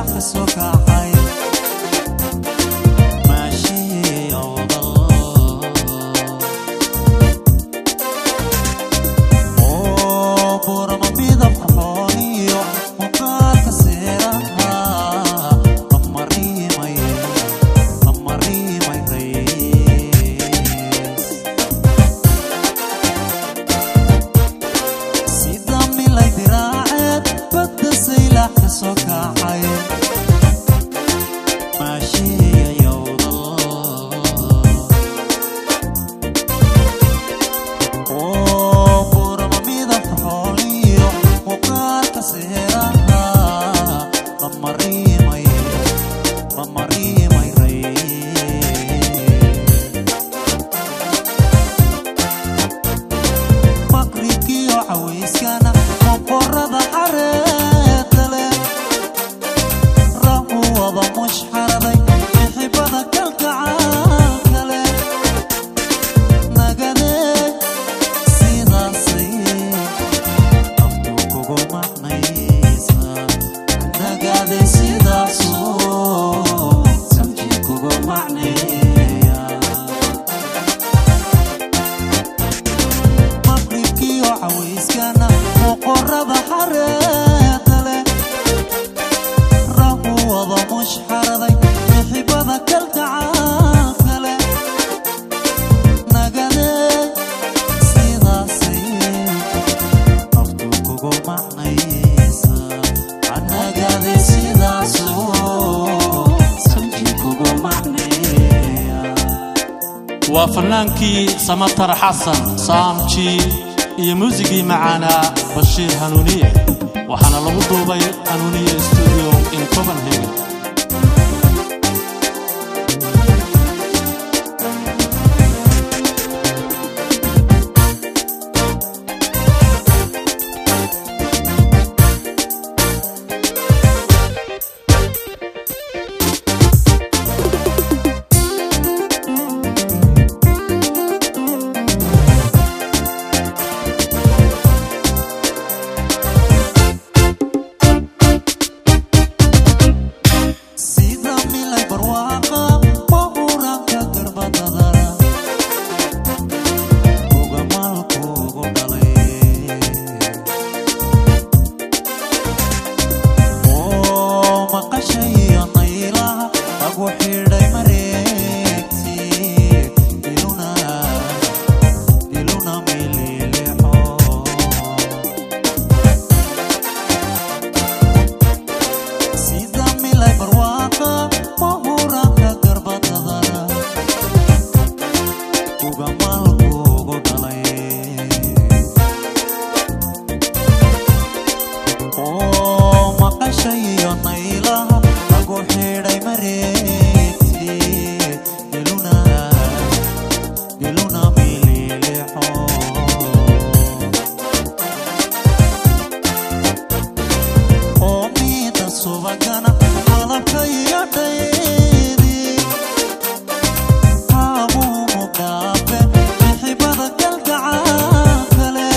saylac ka soo kacay maashii awdal oo burama midab qaxooniyo muuqaalka seeraha lama riimay lama riimay rays sida milay diraaceed badda saylac ka soo kacay maashiya yowdal oo burama midab xooliyo muuqaalka seeraha lama riimay lama riimay rays maqribkiyo cawayskana moqorada xareeda leh rahu wada mushxaraday bixibada kalgacaalka leh nagadee sidaasay aftu kugu macnaysa nagade sidaasoo samji kugu macneeya maqribkiyo cawayskana moqorada xareeda leh rahu wada mushxaraday bixibada kalgacaalka leh nagadee sidaasay aftu kugu macnaysa anagade sidaasoo samji kugu macneeya waa fannaankii samatar xasan saamji iyo muusigii macaanaa bashiir hanuuniye waxaana lagu duubay hanuuniye studio in copenhagen sida milay barwaaqa mahuranka garbadadara ugamalkuugu dhalay oo maqashayo naylaha lagu xidhay mareegti iluna iluna mililixo sida milay barwaaqa mahuranka garbadadara ugamalkuugu dhalay oo maqashayo naylaha lagu xidhay mareegti iluna iluna mililixo oo miida subagana qalabka iyo dhaydi haamuumu dhaafe bixibada galgacaalka leh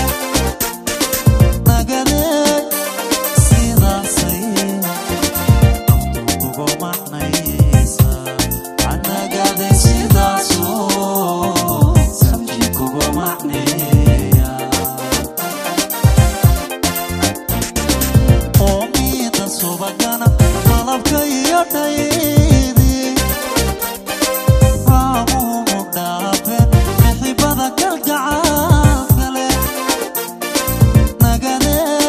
nagadee sidaasay aftu kugu macnaysa anagade sidaasoo samji kugu macneeya oo miida subagana qalabka iyo dhaydi haamuumu dhaafe bixibada galgacaalka leh nagadee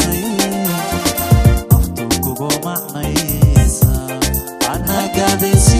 sidaasay aftu kugu macnaysa anagade